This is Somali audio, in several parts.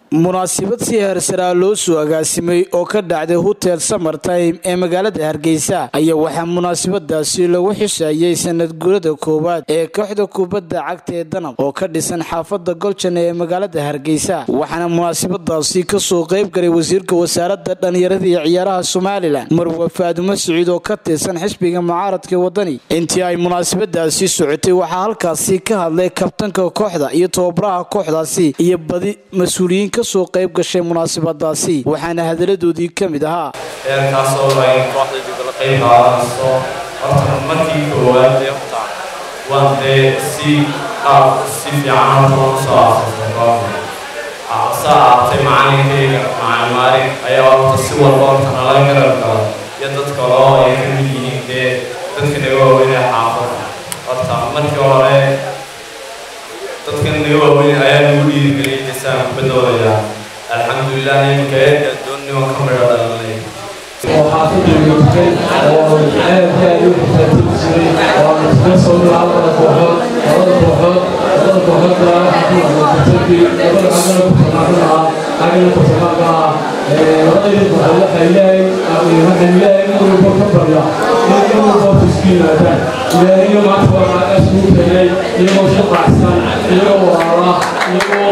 munaasabad si heersaraa loo soo agaasimay oo ka dhacday hotel samertime ee magaalada hargeysa ayaa waxaa munaasabadaasi lagu xusayay sanad guurada koowaad ee kooxda kubadda cagta ee danab oo ka dhisan xaafada goljan ee magaalada hargeysa waxaana munaasabadaasi kasoo qayb galay wasiirka wasaarada dhalinyarada iyo ciyaaraha somalilan marwa faadumo siciid oo ka tirsan xisbiga mucaaradka wadani intii ay munaasabadaasi socotay waxaa halkaasi ka hadlay kabtanka kooxda iyo tababaraha kooxdaasi iyo badi mas-uuliyiin kasoo qayb gashay munaasabadaasi waxaana hadaladoodii ka mid ahaa heerkaasoo ay kooxdaydu kala qayb qaadanayso horta markii koowaad ee horta waan dee si qaab si fiican horta waan usoo aasasay kooxda asa aatay macalinkayga macalin maalin ayaa horta si walba horta nala garab gala iyo dad kale oo ay ka mid yihiin dee dadka naga waaweyn ee xaafada horta markii hore dadkan naga waaweyn ayaa nagu dhiirigeliyay desaan kubadooda alxamdulilah iminka eerka doonnimo ka midho dhalanay oo xaafadda joogtay oo ceelka ay u xisaabtami jiray oo aan iska soo dhaca labada kooxood labada kooxood labada kooxoodda tartanki labada xagana ku tamaaranaha xagana ku tamaaranaha labadayda kooxood waxay leeyahay waxay leeyahay in walba ka barya in in walba isku yimaadaan ilaahiyo maanta waa maagaas ugu keenay iyagoo shaqacsan iyagoo walaala iyagoo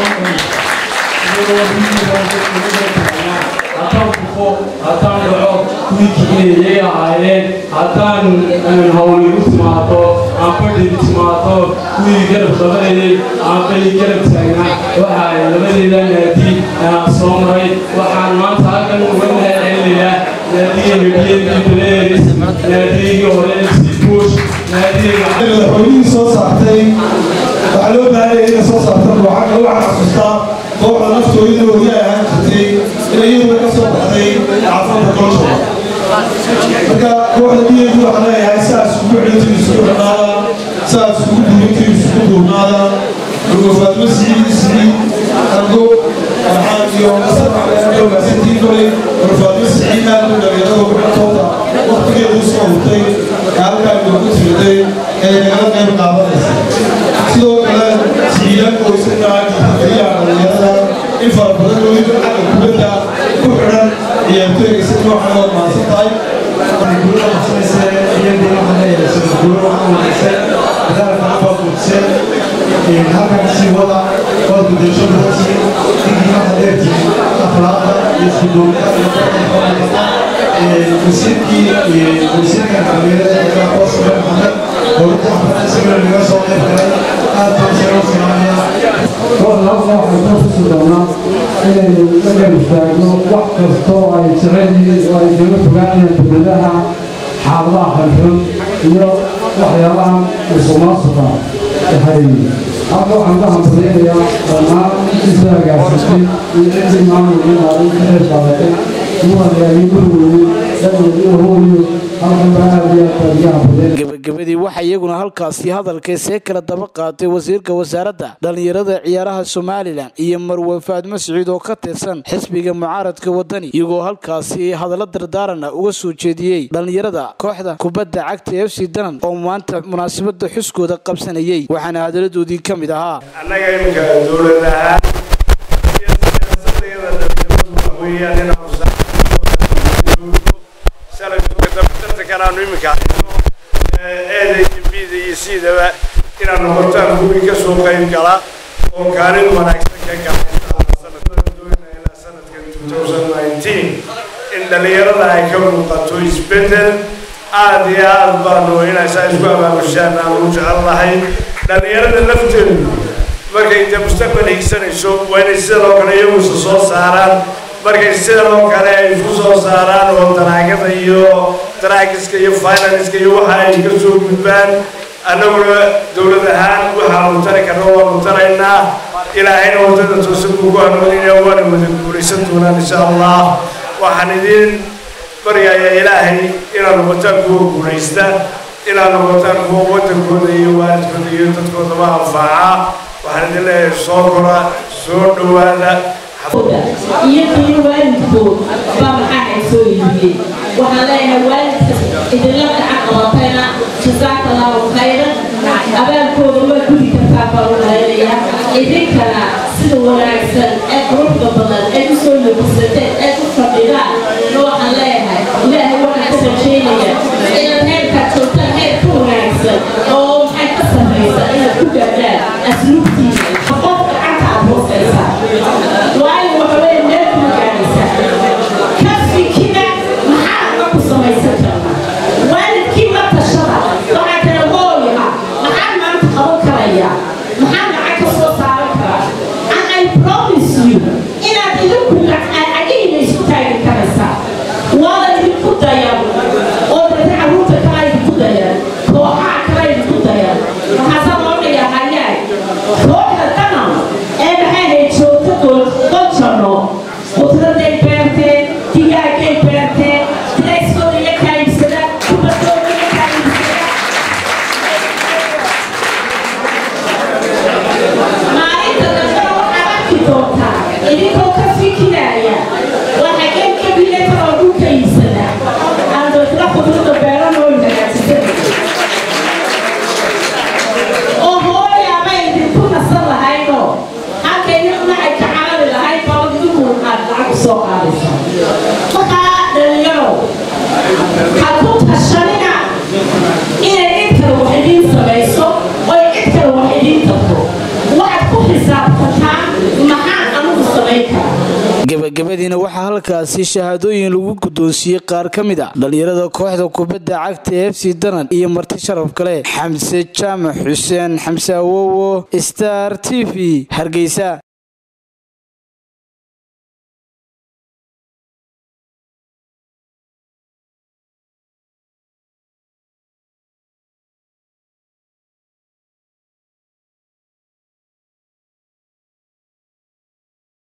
haddaan kufo haddaan dhaco kuwii kiciyayay ahaayeen haddaan hawligu timaado aan badhigi timaado kuwii garab qabanayay aan bali garab taagnaa waxa ay labadeeda naadi aan soo maray waxaan maanta halkan uga mahadcelinayaa naadiga mediyadii baleeris naadigii hore sibuush naadiga madaxweynihii soo saartay waxaa loo baahanya inay soo saarta waxaa waxaa xasuustaa kooxda naftooyada weli ay ahaan jirtay inay iyaduna ka soo baxday caafada golsha marka kooxda dhiyeedu waxaa leeyahay sidaas ugu xidhantiin isugu xidhnaada sidaas ugu duubantiin isugu duubnaada rugofaadma siciid siciid argo farxaan iyo dhowgaasantiin kolay rugofaadma siciid aad u dhalinyarada ugu xidhantooda waqtigeedu soo hurtay ee halkaa inoogu timiday ee nagala qayb qaadanaysa sidoo kale siciidaan qoysana keliya dhalinyarada in fara badan weliba xagga kubadda ku xidhan ciyaartooyga si noocan oo maadsan tahay guulada qabsanaysa iyadii waxaa leeyahay sida guulo waxaa wanaagsan dadaalka waa guudsan halkan sii wada waa gudasho badantiin digii waxa dheertiin akhlaaqda iyo iskuduubnida iyo barka wasiirkii wasiirka dhalinyarada ee qoosle maxamed dowladda xafada isagana naga soo qayb galay aad baan soo filaaya kooxda halka waxaan soo xusi doonaa inaynu la garab istaagno wax kastoo ay jecel yihiin oo ay kaga fogaanayaan dowladaha xaaladaha xanxun iyo waxyaabaha musuqmaasuqa waxay halka waxaan ka hambaliyanayaa dhammaan intiisa agaasisay iyo ciddii maamulkiina ay ka qayb qaadatay gebagabadii waxaa iyaguna halkaasi hadalkay see kala daba qaatay wasiirka wasaaradda dhalinyarada ciyaaraha somalilan iyo marwe faadmo siciid oo ka tirsan xisbiga mucaaradka wadani iyagoo halkaasi hadallo dardaarana uga soo jeediyey dhalinyarada kooxda kubadda cagta f c danan oo maanta munaasabada xuskooda qabsanayay waxaana hadaladoodii ka mid ahaa annaga iminka dowlad ahaan iyo siyaasadeeda dhalinyaradu weeyaan inaan kanaanu iminka eedayda bida iyo siidaba inaan noqotaan kuwii ka soo qayb gala oo kaalin wanaagsan ka gala ilaa sanadkan in dhalinyarada ay ka muuqato isbedel aad iyo aad baanu inay saa isku abaabushaan aan u jecel lahay dhalinyarada lafteedu markay inta mustaqbal higsanayso waa inay sidoo kale iyagusa soo saaraan markay sidoo kale ay isku soo saaraan oo daraagada iyo daraagiska iyo finanska iyo waxa ay ka soo gudbaan annaguna dowlad ahaan waxaanu tari karna waanu taraynaa ilaahayna wadada toosan kugu hanuuninaya waana wada guulaysan doonaan insha allah waxaan idin baryayaa ilaahay inaad noqotaan kuwa guulaysta inaad noqotaan kuwa waddankooda iyo waalidkooda iyo dadkoodaba anfaaca waxaan idin leeyahay soo kora soo dhowaada iyo qiimo waalidkood baa maxaa ay soo iibiyey waxaan leeyahay waalidka idinla gacan qabatayna jasaaka allahu khayran abaalkooda waa gudi kartaa baan u malaynayaa idinkana sida wanaagsan ee quruxda badan ay u soo labisateen ay u fadhidaan na waxaan leeyahay ilaahay waxaan ka rajeynaya inaad heerkaad joogtaan heer ka wanaagsan oo maxay ka sarraysa inaad ku gaadhaan asluubtiisa qofka gacanta aad hoosaysaa waayo waxa weeye meel kuma gaadhaysaa ka fikira maxaa ku samaysan karnaa waalidkii la tashada waxaa kale hooyaha maxaa maanta qaban karaya maxaa lacag ka soo saaran karaa and I promise you inaad idinku agihiina isu taagi karaysaa waada idinku dayan oo dadka carruurta kala idinku dayan kooxaha kala idinku dayan waxaasaa loo dhigaa hayaay kooxda dhanan ee maxay ahayd joogta goljano qudraday beerteen digaagay beerteen dirayskooda iyo kaayibsada kubadooda iyo kaayibsada maalinta dambena waxaad arki doontaa idinkoo ka fikiraya waxa gebgebile kaloo dhulka iibsada aan dadla qudrada beeranoo hagaajisada oo hooyaaba idinku nasan lahaydoo halka idinuna ay ka carari lahayd baa idinku aad lacag usoo qaadaysa markaa dhalinyaro ha ku tashanina inay cid kale wax idiin samayso oy cid kale wax idiin tarto waxaad ku xisaabtataa maxaan anugu samayn karaa gebagabadiina waxaa halkaasi shahaadooyin lagu guddoonsiiyey qaar ka mid a dhalinyarada kooxda kubadda cagta ee fc danan iyo marti sharaf kale xamse jaamac xuseen xamse awowo star t v hargeysa